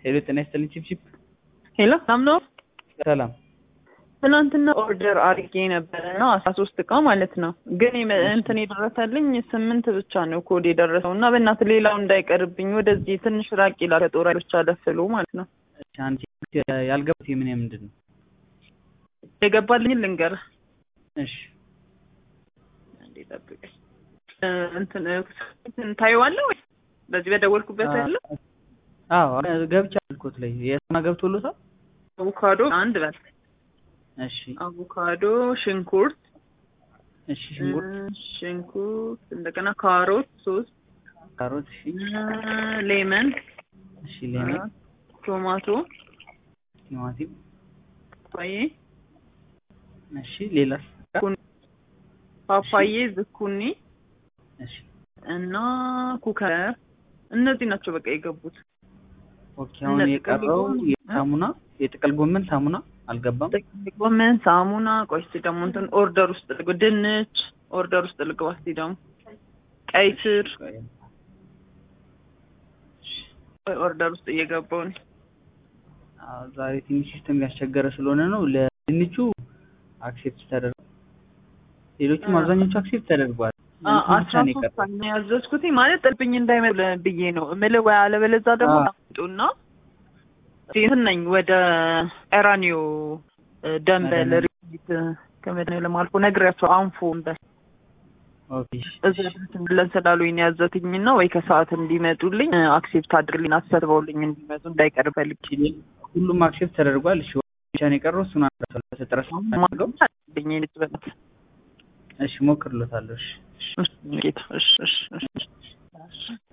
ሄሎ ጤና ይስጥልኝ ቺፕቺፕ ሄሎ ሰላም ነው። ሰላም ትናንትና ኦርደር አድርጌ ነበረ እና አስራ ሶስት እቃ ማለት ነው። ግን የመ- እንትን የደረሰልኝ ስምንት ብቻ ነው ኮድ የደረሰው እና በእናትህ ሌላው እንዳይቀርብኝ ወደዚህ ትንሽ ራቅ ይላል ከጦር ኃይሎች አለፍሎ ማለት ነው። እሺ፣ አንቺ ያልገባት የምን ምንድን ነው? የገባልኝ ልንገርህ እሺ እንዴ ጠብቀኝ እ፣ እንትን እ፣ እንትን ታየዋለህ ወይ በዚህ በደወልኩበት ያለ አዎ ገብቻ አልኮት ላይ የሰማ ገብቶሎታል። አቮካዶ አንድ በል እሺ አቮካዶ፣ ሽንኩርት እሺ ሽንኩርት፣ እ፣ ሽንኩርት እንደገና ካሮት ሶስት ካሮት፣ እሺ እ፣ ሌመን እሺ ሌመን፣ ቶማቶ ቲማቲም፣ ፓፓዬ እሺ ሌላስ? ፓፓዬ ዝኩኒ እሺ እና ኩከር እነዚህ ናቸው በቃ የገቡት። ኦኬ። አሁን እነ የቀረው ጥቅል ጎመን፣ የሳሙና የጥቅል ጎመን ሳሙና አልገባም። ጥቅል ጎመን፣ ሳሙና፣ ቆይ እስኪ ደግሞ እንትን ኦርደር ውስጥ ልግባ፣ ድንች ኦርደር ውስጥ ልግባ እስኪ ደግሞ ቀይ ስር ቆይ ኦርደር ውስጥ እየገባው ነው። አዎ፣ ዛሬ ትንሽ ሲስተም ያስቸገረ ስለሆነ ነው። ለድንቹ አክሴፕት ተደርጓል። ሌሎቹም አ- አብዛኞቹ አክሴፕት ተደርጓል። አ- እንትኑ ብቻ አስራ ነው ሶስት የቀረው። ነው ያዘዝኩት ማለት ጥልብኝ እንዳይመል ብዬ ነው እምልህ ወይ አለበለዛ ደግሞ አ- ጣምጡና እንትን ነኝ ወደ ኤራኒዮ ደንበል ኤራኒዮ። ሪት ከመድኃኒዓለም አልፎ ነግሬያቸው አንፎ እንበል ኦኬ እዛ ድረስ ብለን ስላሉኝ ነው ያዘትኝና ወይ ከሰዓት እንዲመጡልኝ አክሴፕት አድርግልኝ አስፈትበውልኝ እንዲመጡ እንዳይቀር ፈልግ እሺ፣ ሁሉም አክሴፕት ተደርጓል። እሺ ብቻ ነው የቀረው። እሱን አንዳሰለ ጥረስ አድርገው። ልኝ ልጅ በለት እሺ ሞክርሎታለሁ። እሺ ጌታ እሺ እሺ እሺ